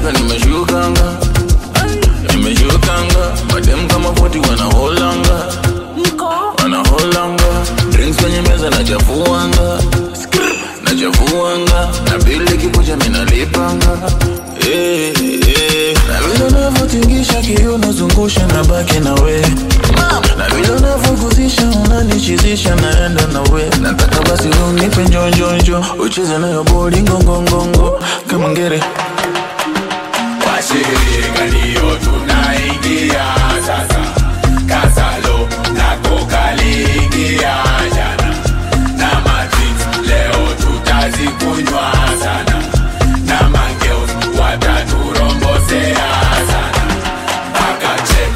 nimefika nimeshukanga nimeshukanga madem kama 40 wanaholanga wanaholanga drinks kwenye meza nachafuanga nachafuanga na bili kikuja minalipanga Eh, eh. na vile unavyotingisha kiuno zungusha na baki na we na vile unavyoguzisha unanichizisha naenda na we nataka basi unipe njonjonjo ucheze nayo bodi ngongongongo kama ngere washirika ndiyo tunaingia sasa kasalo nako kaliingia jana na matrix leo tutazikunywa sana na mangeus wataturombosea sana mpaka che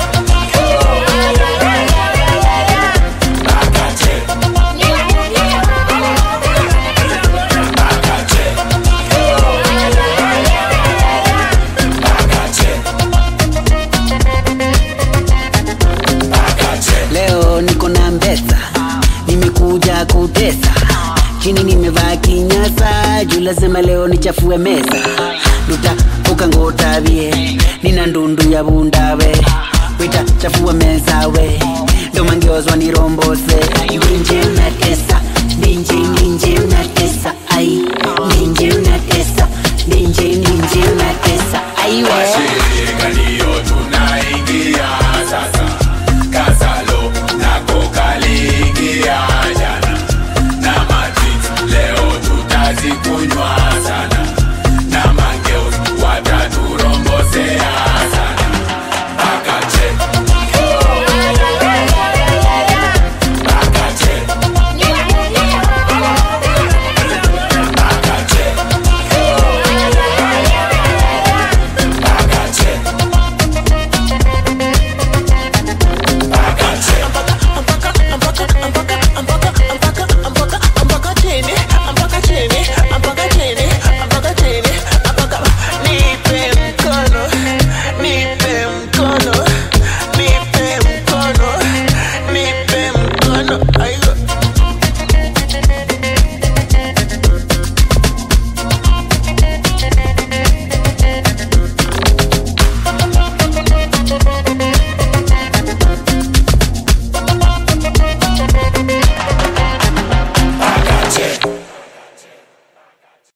mpaka che mpaka che mpaka che mpaka che leo niko na mbesa nimekuja kutesa chini nimevaa kinyasa juu lazima leo nichafue meza nduta ukangotabie nina ndundu ya bundawe wita chafua meza we ndomangeozwa nirombose